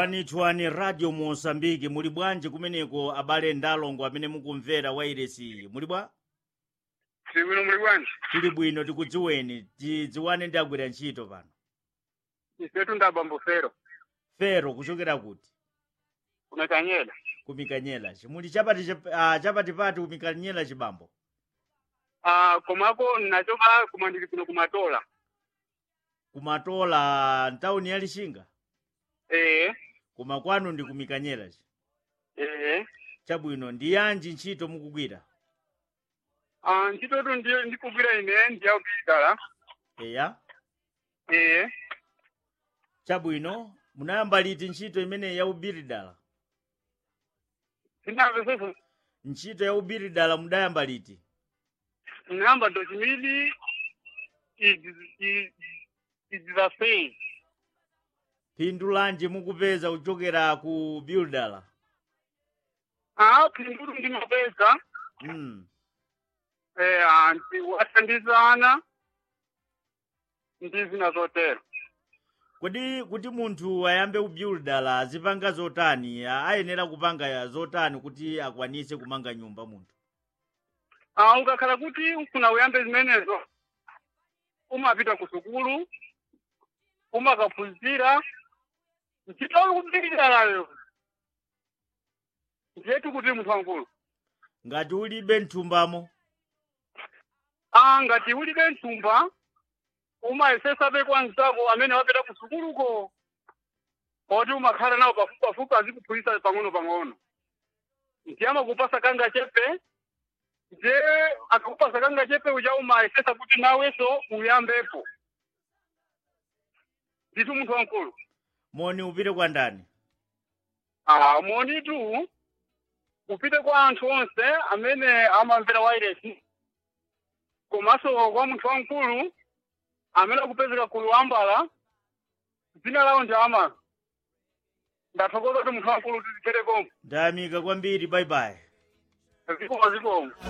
twani radio mosambiki muli bwanji kumeneko abale ndalongo amene mukumvera wairesi muli bwa tili bwino muli bwanji tili bwino tikudziweni tidziwane ndi agwira ntchito pano ifetu ndabambo fero fero kuchokera kuti kumekanyela kumikanyela muli chapati chap- ah, chapatipati kumikanyela chibambo ah komako nachoka koma ndili kuno kumatola kumatola ntawuni ya lixinga eh koma kwanu ndi kumikanyela chi eh chabwino ndi yanji ntchito mukugwira ah ntchitotu ndi ndikugwira ine ndiyakupitala eya eh chabwino munayamba liti ntchito imene yaubiridala sinamveseso ntchito yaubiridala mudayamba liti namba dochimili idzasei phindu lanji mukupeza kuchokera ku buildala ah phindu ndimapeza mm. eh anti wathandizana ndi zina zotero kodi kuti munthu ayambe kubuildala azipanga zotani a- ayenera kupanga zotani kuti akwanise kumanga nyumba munthu Ah, ukakhala kuti ufuna uyambe zimenezo umapita ku sukulu umakaphunzira ntchito kupitirayo ndiyetu kuti munthu wankulu ngati ulibe nthumbamo ah ngati ulibe nthumba umayesesabe kwa mzako amene wapita ku sukuluko poti umakhala nawo pafupipafupi azikuphunzitsa pang'ono-pang'ono ndiye amakupasa kanga chepe nje akakupasa kanga chepe uja umayesesa kuti nawenso uyambepo nditu munthu wankulu moni upite kwa ndani ah monitu upite kwa anthu onse amene amamvera wairesi komanso kwa munthu wankulu amene akupezeka ku luwambala dzina lawo ndi ama ndathokoza kuti munthu wankulu tizipherekomo ndayamika kwambiri bye bye zikomo zikomo